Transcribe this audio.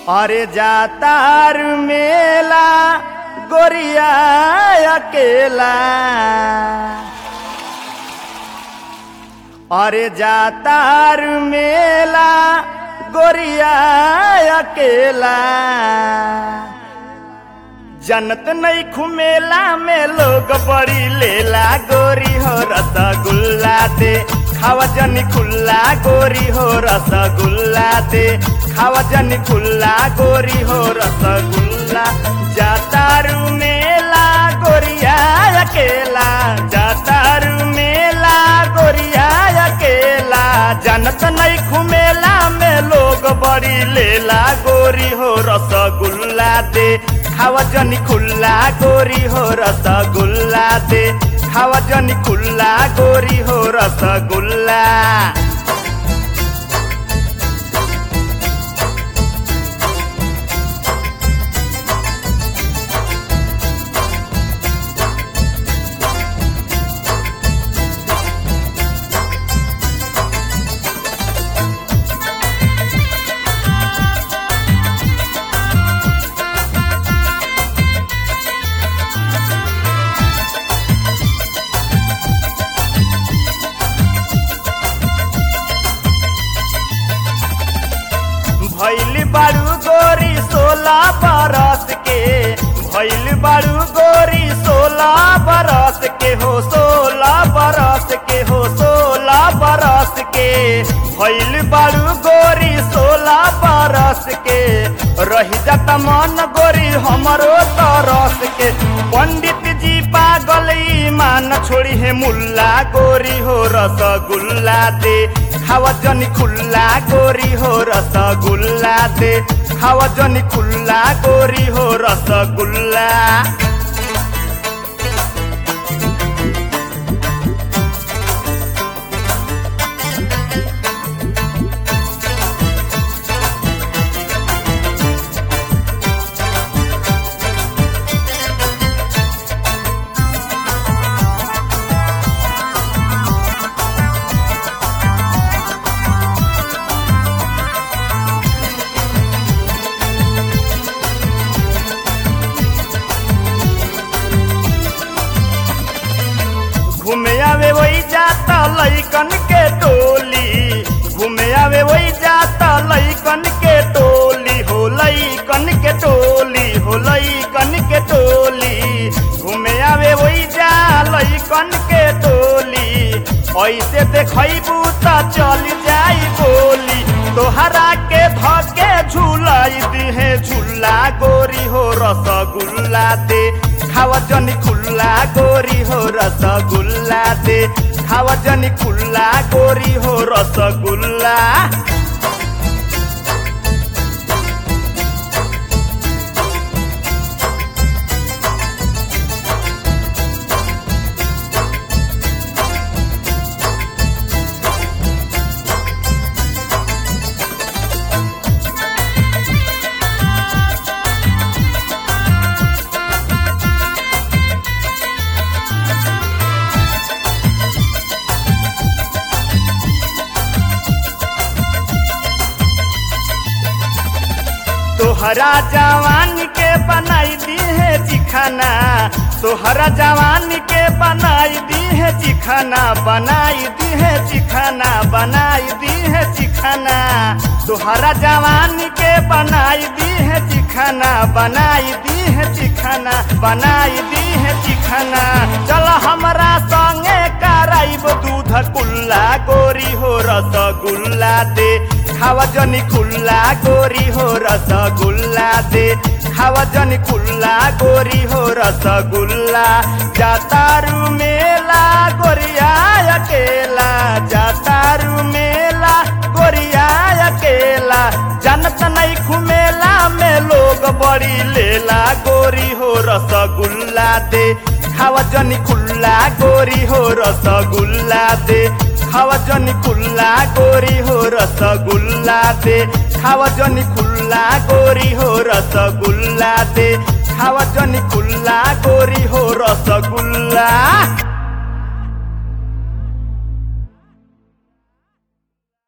अरे जातार मेला गोरिया अकेला अरे जातार मेला गोरिया अकेला जनत नहीं खुमेला में लोग बड़ी लेला गोरी हो रसगुल्ला दे खावा जनी खुल्ला गोरी हो रसगुल्ला दे खावा जनी खुल्ला गोरी हो रसगुल्ला जातारू मेला गोरिया अकेला जातारू मेला गोरिया अकेला जनत नहीं खुमेला में लोग बड़ी लेला गोरी हो रसगुल्ला दे खावा जनी खुल्ला गोरी हो रसगुल्ला दे खावा जनी खुल्ला गोरी हो रसगुल्ला भैल बारू गोरी सोलह बरस के भैल बारू गोरी सोलह बरस के हो सोलह बरस के हो सोलह बरस के भैल बारू गोरी सोलह बरस के रही जाता मन गोरी हमरो तरस के पंडित जी पागल ईमान छोड़ी है मुल्ला गोरी हो रसगुल्ला दे खावा जनी खुल्ला गोरी हो रसगुल्ला दे खावा जनी खुल्ला गोरी हो रसगुल्ला घूमे आवे वही जाता लइकन के टोली घूमे आवे वही जाता लइकन के टोली हो लइकन के टोली हो लइकन के टोली घूमे आवे वही जा लइकन के टोली ऐसे देखबू त चल जाई गोली तोहरा के धके झूलाई दिहे झूला गोरी हो रसगुल्ला दे खावा जनी खुल्ला गोरी हो रसगुल्ला दे खावा जनी खुल्ला गोरी हो रसगुल्ला तोहरा जवान के बनाई दी है चिखाना तोहरा जवान के बनाई दी है चिखाना बनाई दी है चिखाना बनाई दी है चिखाना तोहरा जवान के बनाई दी है चिखाना बनाई दी है चिखाना बनाई दी है चिखाना चल हमरा संगे कराइब दूध कुल्ला गोरी हो रसगुल्ला दे खावा जनी खुल्ला गोरी हो रसगुल्ला दे खावा जनी खुल्ला गोरी हो रसगुल्ला जातारू मेला गोरिया अकेला जातारू मेला गोरिया अकेला जनत नहीं खुमेला में लोग बड़ी लेला गोरी हो रसगुल्ला दे खावा जनी खुल्ला गोरी हो रसगुल्ला दे खावा जनी खुल्ला गोरी हो रसगुल्ला दे खावा जनी खुल्ला गोरी हो रसगुल्ला दे खावा जनी खुल्ला गोरी हो रसगुल्ला